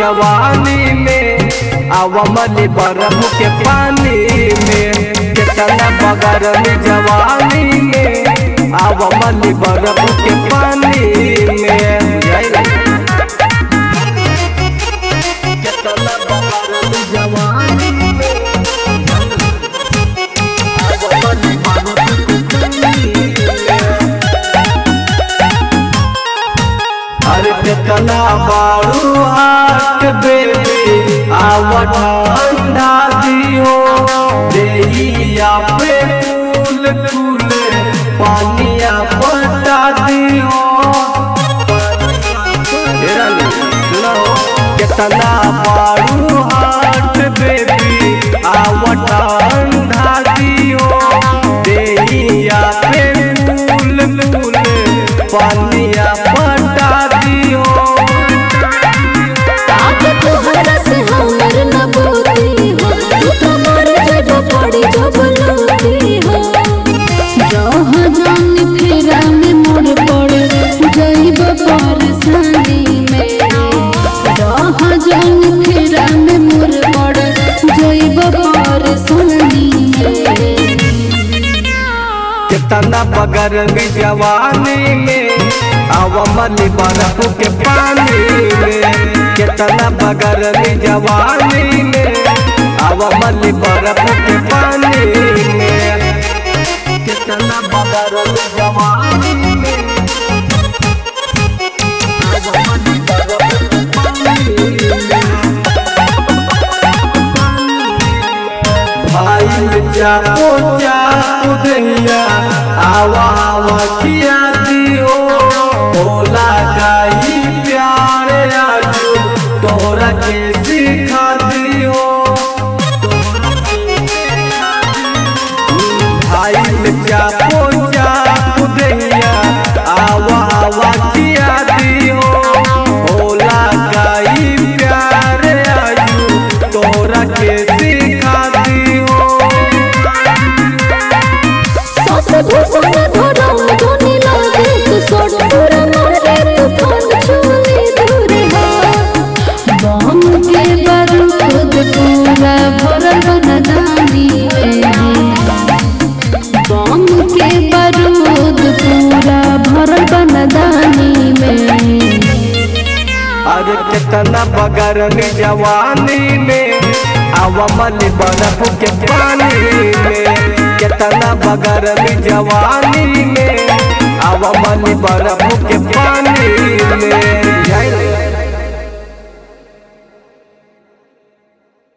जवानी में आवमली बर्फ के पानी में कितना बगर में जवानी में आवमली बर्फ के पानी में बुझाइल? कितना बगर में जवानी में आवमली बर्फ के पानी में अरे कितना बारू हाट बेबी आवत अंडा दियो देहिया पे फूल फूले पानिया पटा दियो तेरा नहीं, सुनो कितना बारू हाट बेबी आवत अंडा दियो देहिया पे फूल फूले पानिया पटा दियो ताक तोहरा से हमर न बोती हो तू तो मर जब पड़ी जब लोती हो जहाँ जान फेरा में मोड़ पड़े जाइब परेशानी में जहाँ जान फेरा में मोड़ पड़े जाइब परेशानी में कितना बगर में जवानी में आवमली बर्फ के पानी में कितना बगर में जवानी में आवमली बर्फ के पानी में कितना बगर में जवानी में आवमली बर्फ के पानी में भाई जाओ जाओ दैया आवा आवा किया दियो बोला गाई प्यारे आजू तोरा के सिखा दियो भाई जाओ जाओ दैया आवा आवा किया दियो बोला गाई प्यारे आजू तोरा के सिखा दियो सास भूषण धरम धोनी लागे तू सोड़ पूरा मारे तूफान छुले दूरे हो बम के बारूद पूरा भरल बनदानी में बम के बारूद पूरा भरल बनदानी में अरे कितना बगर में जवानी में आवमली बर्फ के पानी में कितना बगर में जवानी में आवमली बर्फ के पानी में